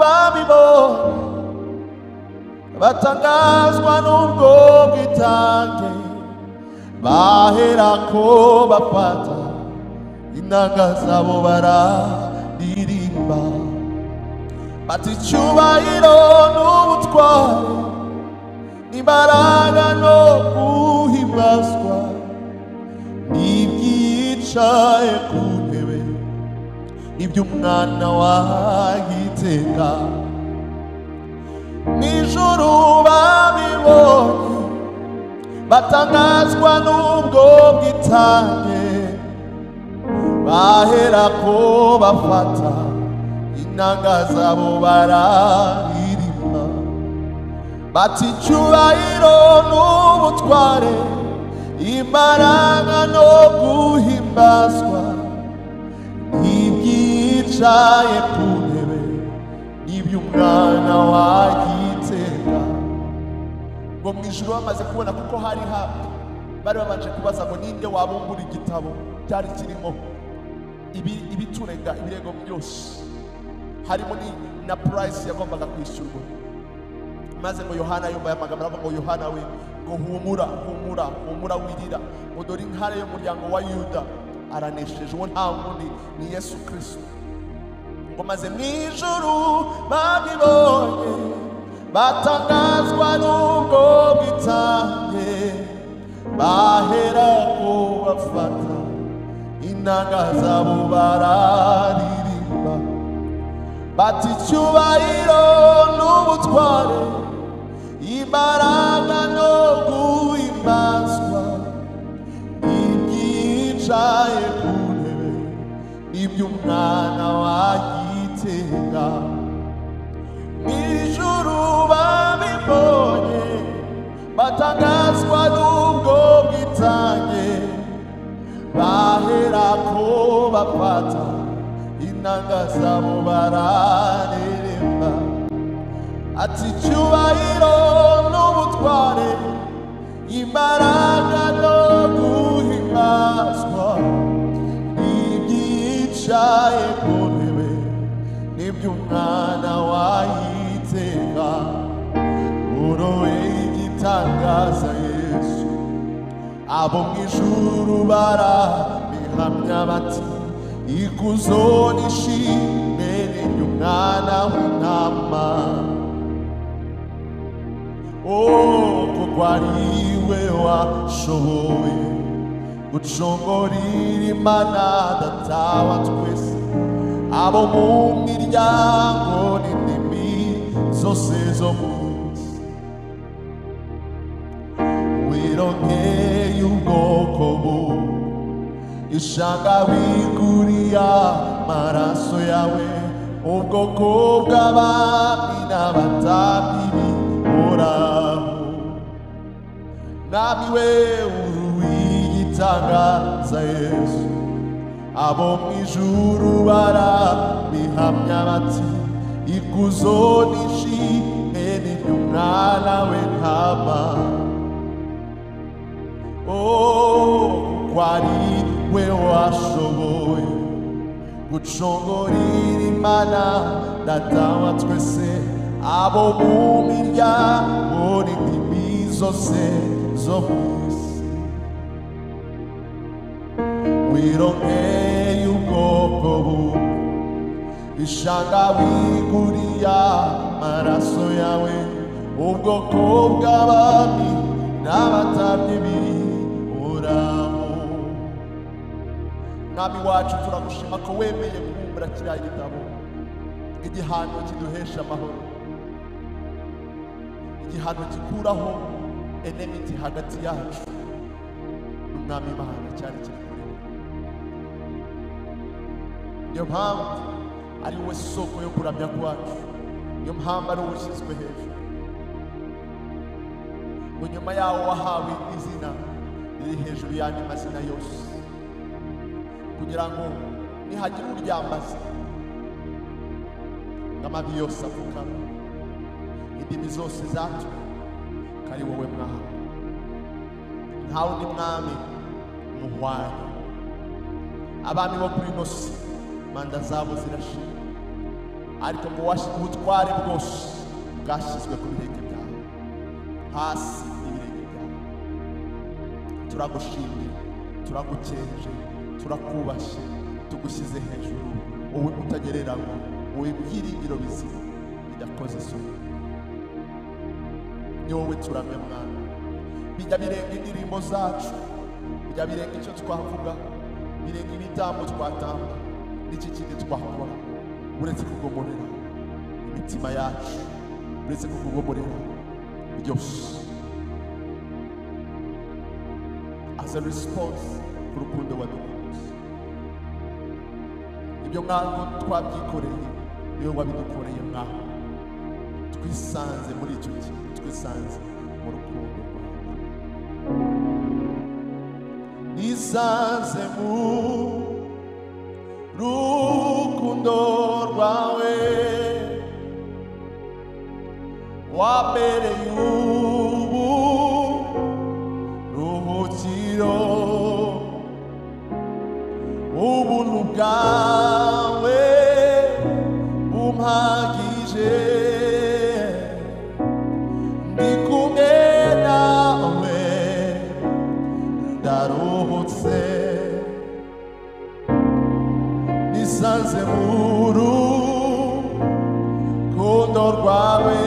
babibonye batangazwa n'ubwo bwitange bahera ko bafata inanga zabo bararirimba bati icyubahiro n'ubutware n'imbaraga no guhimbazwa n'ibyicaye ku ntebe n'iby'umwana wagiteka nijoro babibonye batangazwa n'ubwo bwitange bahera ko bafata inanga zabo bararirimba bati icyubahiro n'ubutware imbaraga no guhimbazwa ntibyicaye ku ntebe n'iby'umwana wagiteka ngo mu ijoro bamaze kubona kuko hari hapfa bari babanje kubaza ngo ninde wabumbura igitabo cyari kirimo ibi- ibiturega ibirego byose harimo ni- na purayisi yagombaga kwishyurwa maze ngo yohana yumva aya magambo aravuga ngo yohana we ngo humura humura humura wirira ngo dore intare y'umuryango wa yuda aranesheje uwo nta wundi ni yesu kirisito ngo maze mu ijuru babibonye batangazwa n'ubwo bwitange bahera ko bafata inanga zabo bararirimba bati icyubahiro n'ubutware imbaraga no guhimbazwa ibyicaye ku ntebe n'iby'umwana wagitega mw'ijuru babibonye batangazwa n'ubwo bwitange bahera ko bafata inanga zabo barareremba ati icyubahiro n'ubutware imbaraga no guhimbazwa ibyicaye ku ntebe n'iby'umwana wayiteka urowe igitangaza yesu abo mu ijuru barabihamya bati ikuzo n'ishimwe n'iby'umwana w'intama Oh, kuko ariwe washoboye gucongorera imana data wa twese abo mu miryango n'indimi zose zo mu isi wirongeye ubwoko bumwe ishaka wiguriya maraso yawe ubwoko bw'abami n'abatambyi bihoraho namiwe uruwigitangaza yesu abo mu ijuru barabihamya bati ikuzo n'ishimwe n'iby'umwana we ntama Oh, kwari we washoboye gucongorera imana data wa twese abo mu miryango n'indimi zose zo mu isi wirongeye ubwoko bumwe ishaka wiguriya amaraso yawe ubwoko bw'abami n'abatambyi bihoraho mwami wacu turagushima ko wemeye kubumbura kiriya gitabo igihano kiduhesha amahoro igihano gikuraho enemiti hagati yacu n'umwami imana cyari kiri kuri we niyo mpamvu ari wowe soko yo kuramya kwacu niyo mpamvu ari wowe ushyizwe hejuru ngo nyuma yawo wahawe izina riri hejuru y'andi mazina yose kugira ngo nihagira uryambaza ngo amabi yose apfukame indimi zose zatwe ko ari wowe mwami nta wundi mwami muhwanye abami bo kuri ino si manda zabo zirashira ariko ngo washi- ubutware bwose bwashyizwe ku birenge byawe hasi y'ibirenge byawe turagushimye turagukenje turakubashye tugushyize hejuru wowe utagereranywa wowe byiringiro bizima bidakoze isoni ni wowe turamya mwana bijya birenga indirimbo zacu bijya birenga icyo twavuga birenga ibitambo twatanga n'iki kindi twakora uretse kugomorera imitima yacu uretse kukugomorera byose as a response ku rukundo wadukunze ibyo mwango twabyikoreye niwe wabidukoreye mwango twisanze muri icyo gihe twisanze mu rukundo rwawe nisanze mu rukundo rwawe wabereye ubu ruhukiro ubuntu bwawe bumpagije ndi kumwe nawe ndaruhutse nisanze mu rukundo rwawe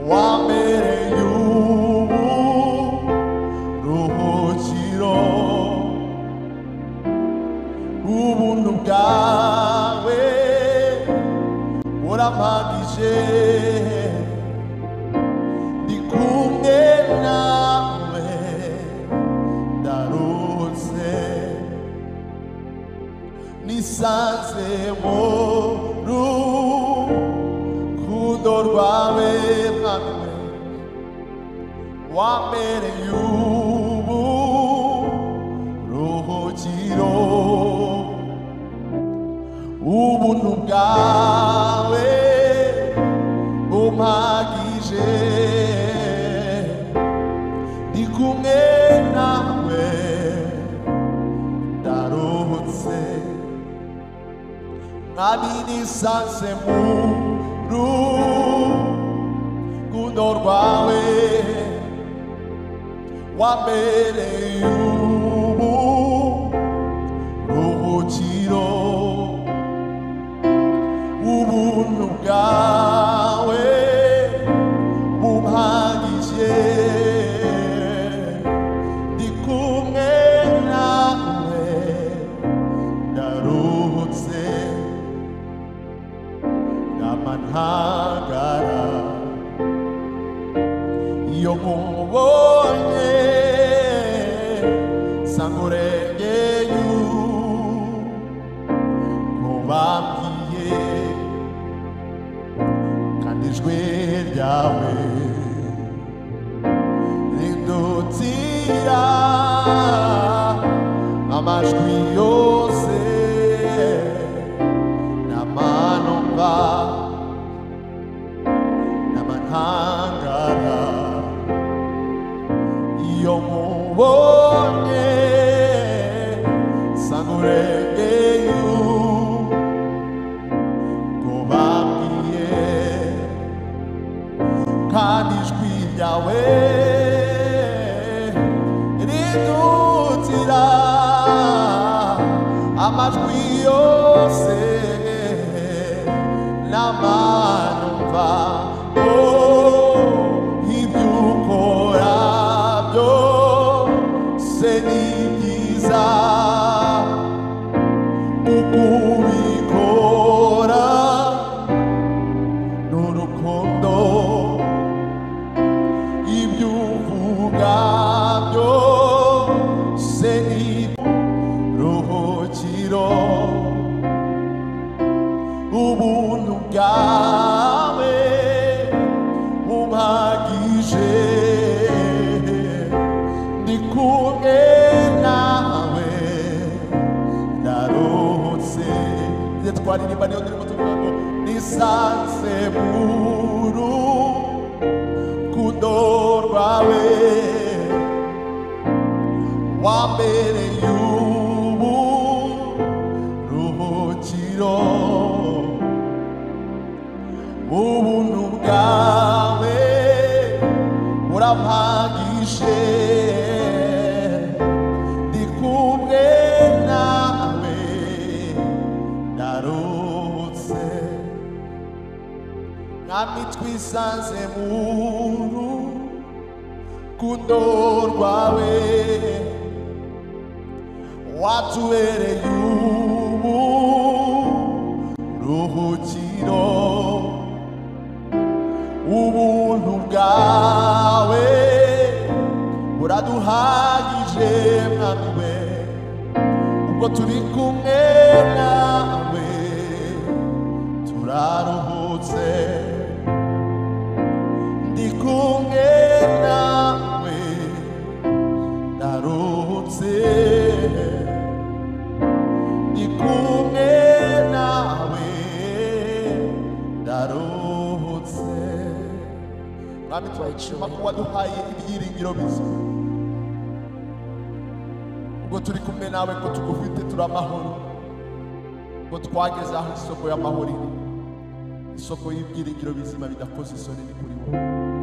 wambereye ubu ruhukiro ubuntu bwawe burampagije ndi kumwe nawe ndaruhutse nisanze mu rukundo rwawe mpamwe wambereye ubu ruhukiro ubuntu bwawe bumpagije ndi kumwe nawe ndaruhutse mwami nisanze mu rukundo rwawe wabereye ubu ruhukiro ubuntu bwawe bumpagije ndi kumwe nawe ndaruhutse ndama ntagara iyo nkubonye nsanga urengeye mubabwiye kandi ijwi ryawe rindutira amajwi yose n'amano mva n'amahangara iyo nkubonye nsanga urengeye ngo babwiye kandi ijwi ryawe ridutira amajwi yose n'amanumva ibyo ukora byose ni byiza ukubikora n'urukundo ibyo uvuga byose ni ruhukiro ubuntu bwawe bumpagije ndi kumwe nawe ndaruhutse ibyo twaririmba niyo turimo tuvuga ngo nisanze muru kundo rwawe wambereye ubu ruhukiro urampagije ndi kumwe nawe ndarutse mwami twisanze mu rukundo rwawe watubereye ubu ruhukiro ubuntu bwawe buraduhagije mwami we ubwo turi kumwe nawe turaruhutse ndi kumwe nawe ndaruhutse ndi kumwe nawe ndaruhutse mwami turayishima ko waduhaye ibyiringiro bizima ubwo turi kumwe nawe ko tugufite turi amahoro ngo twageze aho isoko y'amahoro iri isoko y'ibyiringiro bizima bidakoze isoni ni kuri wowe